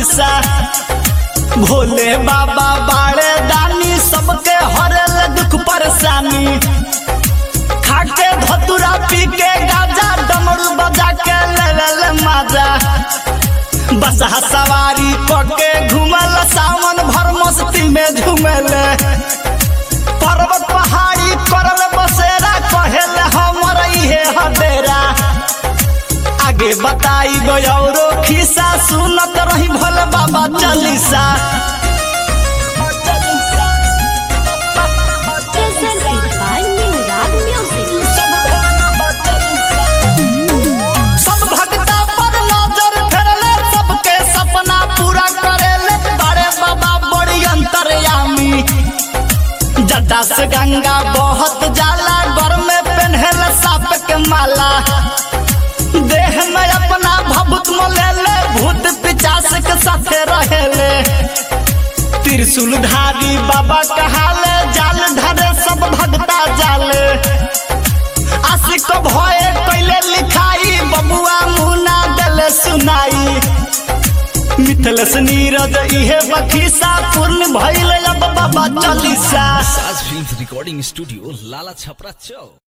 चालीसा भोले बाबा बाड़े दानी सबके हरल दुख परेशानी खाके धतुरा पी के गाजा डमरू बजा के लेवल माजा बसहा सवारी करके घूमल सावन भर मस्ती में झूमल पर्वत पहाड़ी करल बसेरा कहेल हमर इहे हडेरा आगे बताई गौरो खिस्सा सुनत रही भोले बाबा Chalisa Presented by New Rag Music. सब भक्ता पर नजर फेरले सबके सपना पूरा करेले बड़े बाबा बड़ी अंतर्यामी जटा से गंगा बहुत जाला घर में पहनल साप के माला देह में अपना भभूत मोलेले भूत पिचास के साथे रहेले त्रिशूल धारी बाबा कहाले जाल धरे सब भक्ता जाले आशिक भये कैले लिखाई बबुआ मुना दले सुनाई मिथलस नीरज इहे बखीसा पूर्ण भइल अब बाबा चालीसा साज फिल्म रिकॉर्डिंग स्टूडियो लाला छपरा चौक